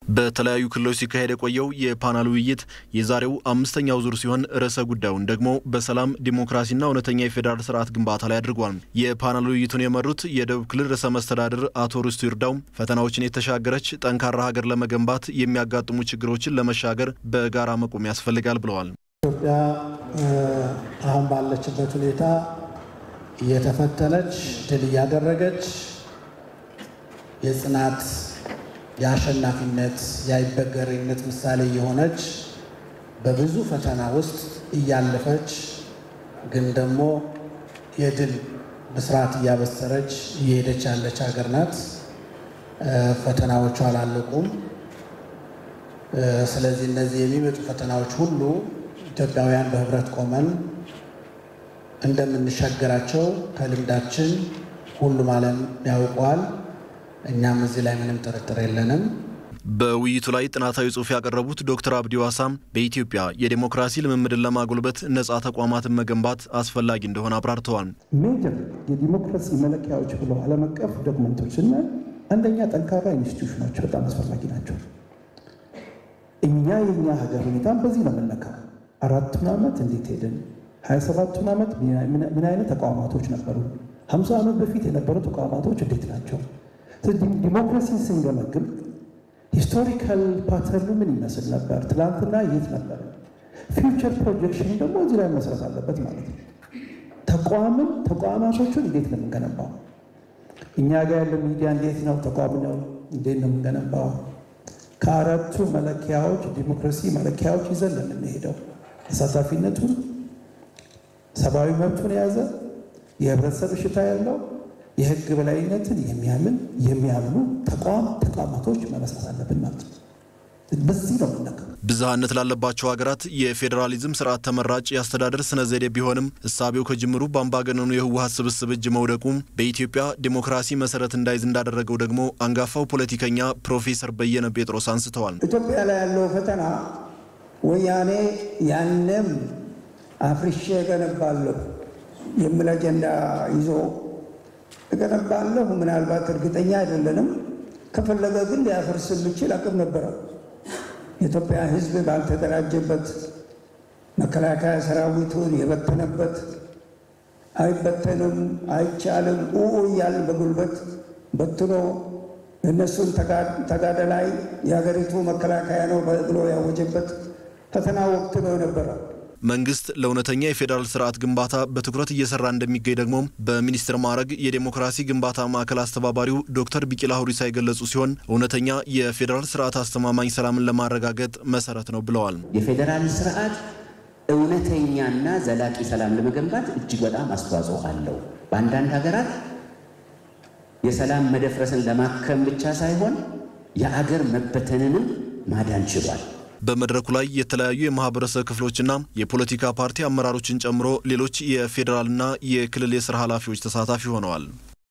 በተለያዩ ክልሎች ሲካሄድ የቆየው የፓናል ውይይት የዛሬው አምስተኛው ዙር ሲሆን ርዕሰ ጉዳዩን ደግሞ በሰላም ዲሞክራሲና እውነተኛ የፌዴራል ስርዓት ግንባታ ላይ አድርጓል። የፓናል ውይይቱን የመሩት የደቡብ ክልል ርዕሰ መስተዳድር አቶ ርስቱ ይርዳው ፈተናዎችን የተሻገረች ጠንካራ ሀገር ለመገንባት የሚያጋጥሙ ችግሮችን ለመሻገር በጋራ መቆም ያስፈልጋል ብለዋል። ኢትዮጵያ አሁን ባለችበት ሁኔታ እየተፈተነች ድል እያደረገች የጽናት የአሸናፊነት የአይበገሬነት ምሳሌ የሆነች በብዙ ፈተና ውስጥ እያለፈች ግን ደግሞ የድል ብስራት እያበሰረች እየሄደች ያለች ሀገር ናት። ፈተናዎቹ አላለቁም። ስለዚህ እነዚህ የሚመጡ ፈተናዎች ሁሉ ኢትዮጵያውያን በህብረት ቆመን እንደምንሻገራቸው ከልምዳችን ሁሉም ዓለም ያውቀዋል። እኛም እዚህ ላይ ምንም ጥርጥር የለንም። በውይይቱ ላይ ጥናታዊ ጽሑፍ ያቀረቡት ዶክተር አብዲ ዋሳም በኢትዮጵያ የዴሞክራሲ ልምምድን ለማጎልበት ነጻ ተቋማትን መገንባት አስፈላጊ እንደሆነ አብራርተዋል። ሜጀር የዲሞክራሲ መለኪያዎች ብለው ዓለም አቀፍ ዶክመንቶች እና አንደኛ ጠንካራ ኢንስቲትዩሽኖች በጣም አስፈላጊ ናቸው። እኛ የኛ ሀገር ሁኔታም በዚህ ነው የምንነካው። አራቱን ዓመት እንዴት ሄድን? ሀያ ሰባቱን ዓመት ምን አይነት ተቋማቶች ነበሩ? ሀምሳ ዓመት በፊት የነበሩ ተቋማቶች እንዴት ናቸው? ዲሞክራሲን ስንገመግም ሂስቶሪካል ፓተርኑ ምን ይመስል ነበር? ትላንትና የት ነበር? ፊውቸር ፕሮጀክሽን ደግሞ እዚህ ላይ መስራት አለበት ማለት ነው። ተቋምን ተቋማቶቹን እንዴት ነው የምንገነባው? እኛ ጋር ያለው ሚዲያ እንዴት ነው? ተቋም ነው እንዴት ነው የምንገነባው? ከአራቱ መለኪያዎች ዲሞክራሲ መለኪያዎች ይዘን ነው የምንሄደው። ተሳታፊነቱን፣ ሰብአዊ መብቱን የያዘ የህብረተሰብ እሽታ ያለው የህግ በላይነትን የሚያምን የሚያምኑ ተቋም ተቋማቶች መመስረት አለብን ማለት ነው። በዚህ ነው የምነገር። ብዝሃነት ላለባቸው ሀገራት የፌዴራሊዝም ስርዓት ተመራጭ የአስተዳደር ስነ ዘዴ ቢሆንም እሳቤው ከጅምሩ በአምባገነኑ የህወሀት ስብስብ እጅ መውደቁም በኢትዮጵያ ዴሞክራሲ መሰረት እንዳይዝ እንዳደረገው ደግሞ አንጋፋው ፖለቲከኛ ፕሮፌሰር በየነ ጴጥሮስ አንስተዋል። ኢትዮጵያ ላይ ያለው ፈተና ወያኔ ያንም አፍርሼ እገነባለሁ የሚል አጀንዳ ይዞ እገነባለሁ ምናልባት እርግጠኛ አይደለንም። ከፈለገ ግን ሊያፈርስ የሚችል አቅም ነበረ። የኢትዮጵያ ሕዝብ ባልተደራጀበት መከላከያ ሰራዊቱን የበተነበት አይበተንም፣ አይቻልም ኡ እያልን በጉልበት በትኖ እነሱን ተጋደላይ የሀገሪቱ መከላከያ ነው ብሎ ያወጀበት ፈተና ወቅት ነው የነበረ። መንግስት ለእውነተኛ የፌዴራል ስርዓት ግንባታ በትኩረት እየሰራ እንደሚገኝ ደግሞ በሚኒስትር ማዕረግ የዴሞክራሲ ግንባታ ማዕከል አስተባባሪው ዶክተር ቢቂላ ሁሪሳ የገለጹ ሲሆን እውነተኛ የፌዴራል ስርዓት አስተማማኝ ሰላምን ለማረጋገጥ መሰረት ነው ብለዋል። የፌዴራል ስርዓት እውነተኛና ዘላቂ ሰላም ለመገንባት እጅግ በጣም አስተዋጽኦ አለው። በአንዳንድ ሀገራት የሰላም መደፍረስን ለማከም ብቻ ሳይሆን የአገር መበተንንም ማዳን ችሏል። በመድረኩ ላይ የተለያዩ የማህበረሰብ ክፍሎችና የፖለቲካ ፓርቲ አመራሮችን ጨምሮ ሌሎች የፌዴራልና የክልል የስራ ኃላፊዎች ተሳታፊ ሆነዋል።